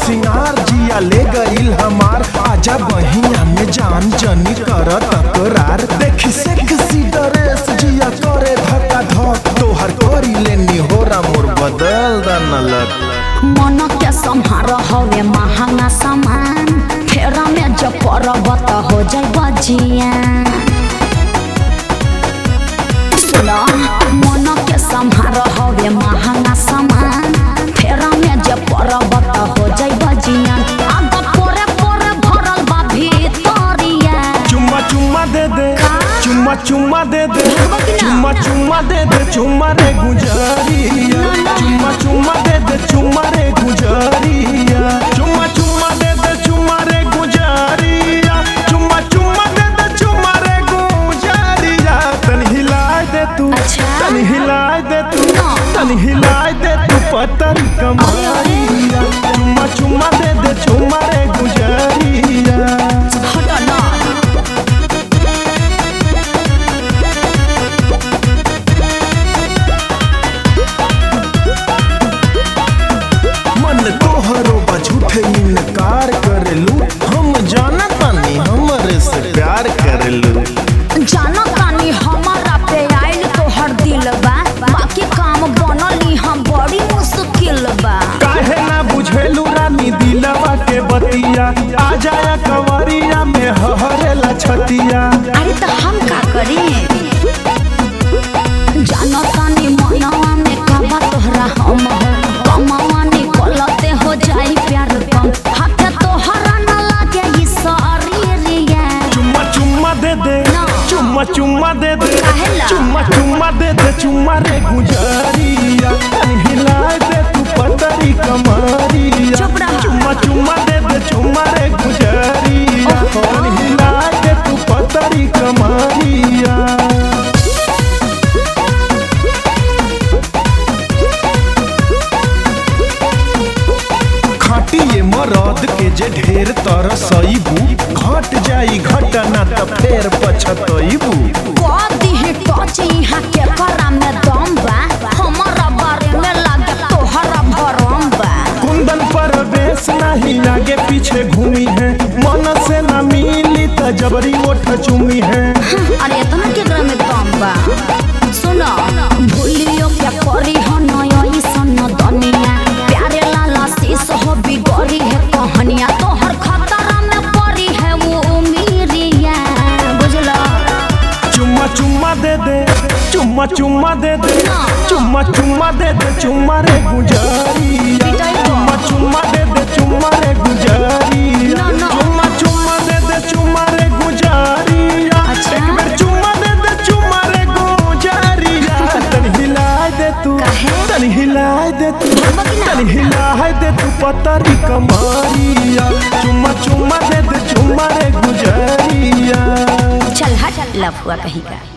सिंगार जिया ले गईल हमार आजा बहिया में जान जनी कर तकरार देखी सेक्सी ड्रेस जिया करे धक्का धक तोहर करी लेनी होरा मोर बदल दनलक मन के संहार हवे महंगा सामान फेरा में जब परब त हो जाए बजिया सुनो मन के संहार हवे महंगा सामान फेरा में जब परब त हो जाए बजिया आग पोरे पोरे भरल बा भीतरिया चुम्मा चुम्मा दे दे का? चुम्मा चुम्मा दे दे भगवा की ना? चुम्मा चुम्मा दे दे चुम्मा रे गुजरिया ना, ना। चुम्मा चुम्मा दे दे चुम्मा रे गुजरिया चुम्मा चुम्मा दे दे चुम्मा रे गुजरिया चुम्मा चुम्मा दे दे चुम्मा रे गुजरिया तन हिलाए दे तू अच्छा। तन हिलाए दे तू ना। तन हिलाए दे तू पतन कमरिया चुम्मा चुम्मा दे दे चुम्मा रे गुजरिया हट ना मन तोहरो बा झूठे इनकार करेलू हम जाना तानी हमरे से प्यार करेलू जानो तानी हमारा पे आइल तोहर दिल बा बाकी काम बनली हम बड़ी मुश्किल बा काहे ना बुझेलू रानी दिलवा के बतिया आ जाया कंवरिया में हहरेला छतिया अरे तो हम का करी जानो तानी मनवा में काबा तोहरा हम हो कमावा निकलते हो जाई प्यार कम हाथे तोहरा न लागे ई शरीरिया चुम्मा चुम्मा दे दे ना। चुम्मा चुम्मा दे दे काहेला? चुम्मा चुम्मा दे दे चुम्मा रे गुजरिया तनी हिलाए दे तू पतरी कमरिया चुप रहा। चुम्मा चुम्मा दे दे चुम्मा रे गुजरिया ओहो। तनी हिलाए दे तू पतरी कमरिया खाटिए मरद के जे ढेर तरसईबू घट जाई घटना त फेर पछतईबू कदी ही टच यहाँ के करा में दम बा हमारा बारे में लागे तोहरा भरम बा कुंदन पर बेस नहीं आगे पीछे घूमी है मन से न मिली त जबरी ओठ चुमी है अरे इतना केकरा में दम बा सुनो भूलियो क्या करी हो नयो ई सन दुनिया प्यारे लाला शीश हो बिगड़ी है कहानिया तोहर खतरा में पड़ी है वो उमीरिया बुझलो चुम्मा चुम्मा दे दे चुम्मा चुम्मा दे दे ना। चुम्मा चुम्मा दे दे चुम्मा रे गुजरिया पिटाई को। चुम्मा चुम्मा दे दे चुम्मा रे गुजरिया ना, ना। चुम्मा चुम्मा दे दे चुम्मा रे गुजरिया अच्छा। एक बेर चुम्मा दे दे चुम्मा रे गुजरिया तन हिलाए दे तू काहे? तन हिलाए दे तू भगवा की ना? तन हिलाए दे तू पतरी कमरिया चुम्मा चुम्मा दे दे चुम्मा रे गुजरिया चल हट लफुआ कहीं का